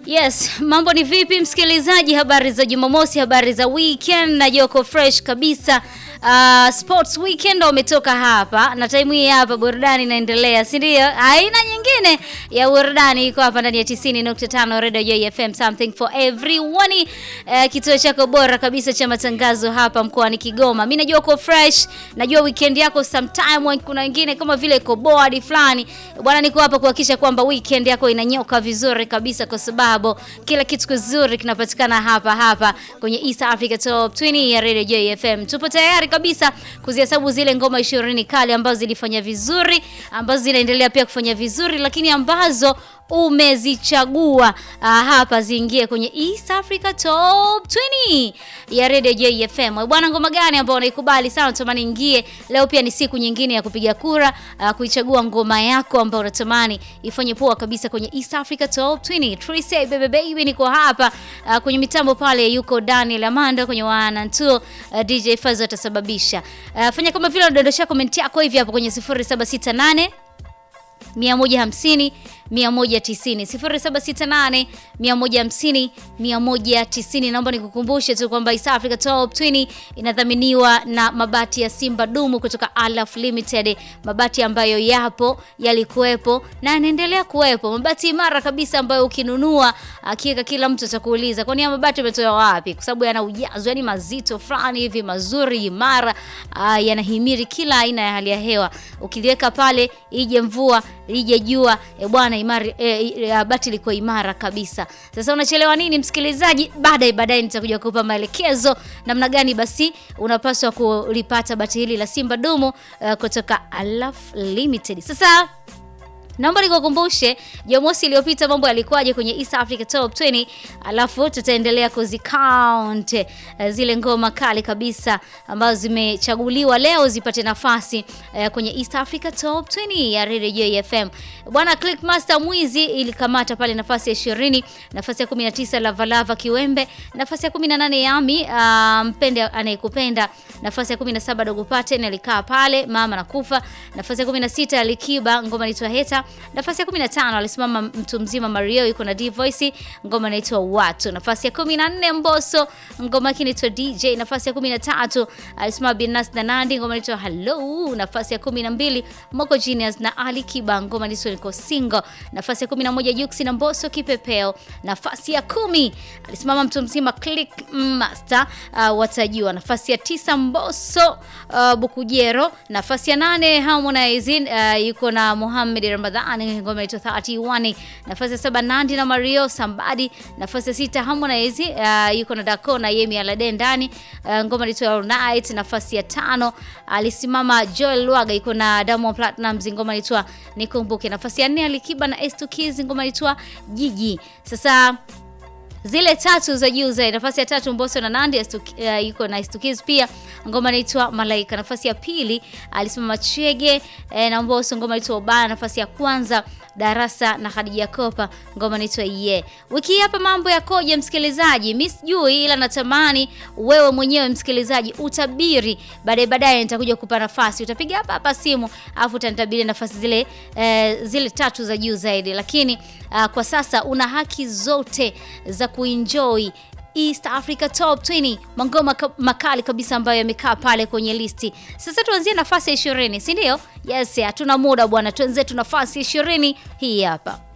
Yes, mambo ni vipi msikilizaji? Habari za Jumamosi, habari za weekend na Joko fresh kabisa. Uh, sports weekend wametoka hapa na time hii hapa burudani inaendelea, si ndio? Aina nyingine ya burudani iko hapa ndani ya 90.5 Radio Joy FM, something for everyone. Uh, kituo chako bora kabisa cha matangazo hapa mkoani Kigoma. Mimi najua uko fresh, najua weekend yako sometime kuna wengine kama vile iko bored fulani. Bwana, niko hapa kuhakikisha kwamba weekend yako inanyoka vizuri kabisa kwa sababu kila kitu kizuri kinapatikana hapa hapa kwenye East Africa Top 20 ya Radio Joy FM. Tupo tayari kabisa kuzihesabu zile ngoma 20 kali ambazo zilifanya vizuri, ambazo zinaendelea pia kufanya vizuri, lakini ambazo umezichagua uh, hapa ziingie kwenye East Africa Top 20 ya Radio Joy FM. Bwana, ngoma gani ambayo unaikubali sana unatamani ingie leo? Pia ni siku nyingine ya kupiga kura uh, kuichagua ngoma yako ambayo unatamani ifanye poa kabisa kwenye East Africa Top 20. Trise baby baby, niko hapa uh, kwenye mitambo pale yuko Daniel Amanda kwenye wana tu uh, DJ Fazo atasababisha. Uh, fanya kama vile unadondosha comment yako hivi hapo kwenye 0768 150 190 0768 150 190. Naomba nikukumbushe tu kwamba East Africa Top 20 inadhaminiwa na mabati ya Simba Dumu kutoka Alaf Limited, mabati ambayo yapo yalikuwepo na yanaendelea kuwepo, mabati imara kabisa ambayo ukinunua hakika kila mtu atakuuliza kwani ya mabati umetoa wapi? Kwa sababu yana ujazo, yani mazito fulani hivi mazuri, imara, yanahimiri kila aina ya hali ya hewa. Ukiliweka pale, ije mvua ije jua, e bwana imara e, bati liko imara kabisa. Sasa unachelewa nini msikilizaji? Baadaye baadaye nitakuja kukupa maelekezo namna gani basi unapaswa kulipata bati hili la Simba Dumu uh, kutoka Alaf Limited. Sasa Naomba nikukumbushe Jumamosi iliyopita mambo yalikuwaje kwenye East Africa Top 20, alafu tutaendelea kuzicount uh, zile ngoma kali kabisa ambazo zimechaguliwa leo zipate nafasi uh, kwenye East Africa Top 20 ya Radio Joy FM. Bwana Clickmaster Mwizi ilikamata pale nafasi ya 20, nafasi ya 19 Lava Lava Kiwembe, nafasi ya 18 Yami uh, mpende anayekupenda, nafasi ya 17 Dogo Paten alikaa pale mama nakufa, nafasi ya 16 Alikiba ngoma inaitwa Heta nafasi ya 15 alisimama mtu mzima Mario yuko na D Voice, ngoma inaitwa Watu. Nafasi ya 14 Mbosso, ngoma yake inaitwa DJ. Nafasi ya 13 alisimama Binas na Nandi, ngoma inaitwa Hello. Nafasi ya 12 Moko Genius na Ali Kiba, ngoma inaitwa Niko Single. Nafasi ya 11 Jux na Mbosso Kipepeo. Nafasi ya kumi alisimama mtu mzima Click Master, uh, watajua. Nafasi ya tisa Mbosso uh, Bukujero. Nafasi ya nane Harmonize uh, yuko na Mohamed Ramadhan ngoma inaitwa 31. Nafasi ya saba Nandi na Mario Sambadi. Nafasi ya sita Harmonize uh, yuko na Dako na Yemi Alade ndani uh, ngoma inaitwa All Night. Nafasi ya tano alisimama Joel Lwaga yuko na Diamond Platnumz ngoma inaitwa Nikumbuke. Nafasi ya nne Alikiba na S2 Kids ngoma inaitwa Jiji. Sasa zile tatu za juu zaidi, nafasi ya tatu Mbosso na Nandi uh, yuko na Stukiz pia ngoma inaitwa Malaika. Nafasi ya pili alisimama Chege eh, na Mbosso ngoma inaitwa Ubaya. Nafasi ya kwanza Darasa na Khadija Kopa ngoma inaitwa Ye. Wiki hii hapa mambo yakoje msikilizaji? Mimi sijui, ila natamani wewe mwenyewe msikilizaji utabiri. Baadaye baadaye nitakuja kukupa nafasi, utapiga hapa hapa simu afu utanitabiri nafasi zile eh, zile tatu za juu zaidi, lakini uh, kwa sasa una haki zote za kuenjoy East Africa Top 20 mangoma makali kabisa ambayo yamekaa pale kwenye listi. Sasa tuanzie nafasi ya 20, si ndio? Yes, hatuna muda bwana, tuanze tu nafasi ya 20 hii hapa.